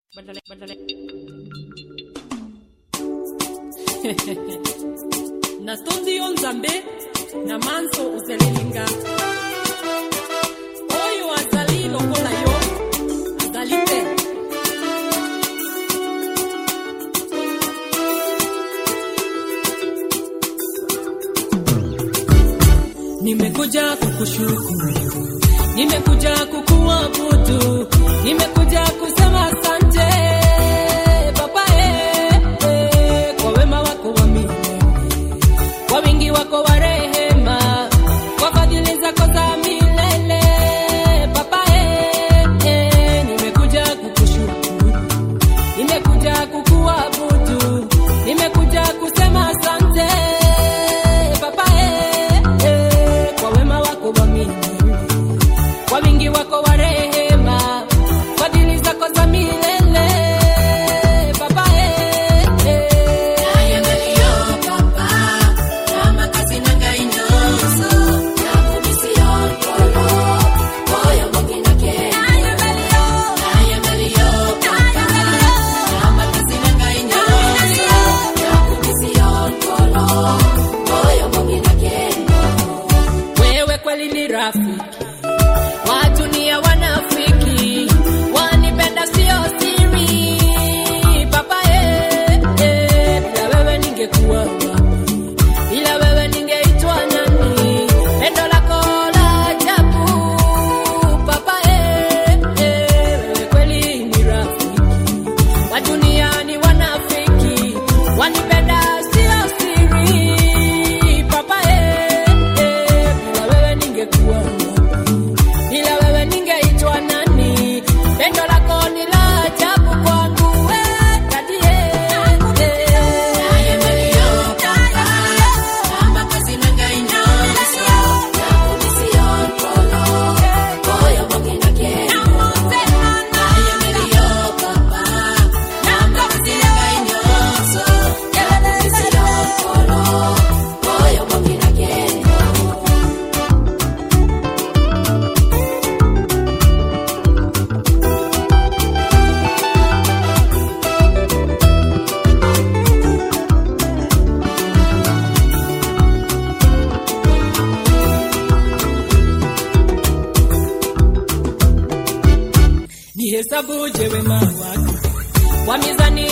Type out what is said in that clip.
Badale, badale. natondi yo nzambe na manso ozelelinga oyo azali lokola yo azali te nimekuja kukushukuru nimekuja kukuabudu nimekuja kusema asante baba eh, eh, kwa wema wako wa milele kwa wingi wako wa rehema kwa fadhili zako za milele baba eh, eh, nimekuja kukushukuru nimekuja kukuabudu nimekuja kusema asante baba eh, eh, kwa wema wako wa milele kwa wingi wako wa rehema fadhili zako za milele baba eh, eh. wewe kweli ni rafiki watu ni wanafiki wanipenda sio siri papa eh, eh, bila wewe ningekuwa wapi bila wewe ningeitwa nani pendo lako la ajabu papa eh, eh, wewe kweli ni rafiki wa duniani wanafiki wanipenda sio siri papa eh, eh, bila wewe ningekuwa wapi bila wewe ningeitwa nani pendo lako ni la ajabu kwangu we, daddy, eh, eh. nihesabuje wema wako kwa mizani